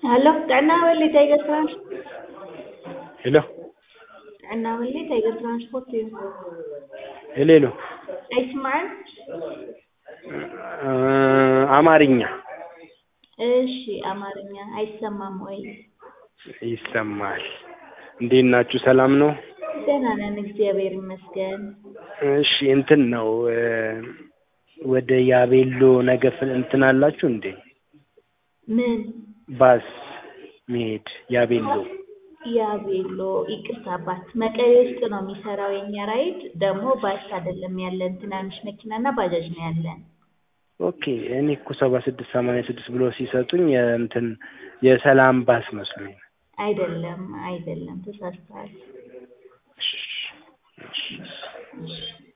Hello, Karnavali Tiger Transport. ሄሎ Karnavali Tiger Transport እዩ ሄሎ ሄሎ አይስማዕን? እ አማርኛ እሺ አማርኛ አይሰማም ወይ? ይሰማል። እንዴት ናችሁ? ሰላም ነው? ደህና ነን እግዚአብሔር ይመስገን። እሺ እንትን ነው እ ወደ ያቤሎ ነገ ፍ- እንትን አላችሁ እንዴ? ምን ባስ መሄድ ያቤሎ ያቤሎ ይቅርታ አባት መቀሌ ውስጥ ነው የሚሰራው የኛ ራይድ ደግሞ ባስ አይደለም ያለን ትናንሽ መኪናና ባጃጅ ነው ያለን ኦኬ እኔ እኮ ሰባ ስድስት ሰማንያ ስድስት ብሎ ሲሰጡኝ የእንትን የሰላም ባስ መስሎኝ ነው። አይደለም አይደለም ተሳስተዋል እሺ፣ እሺ። እሺ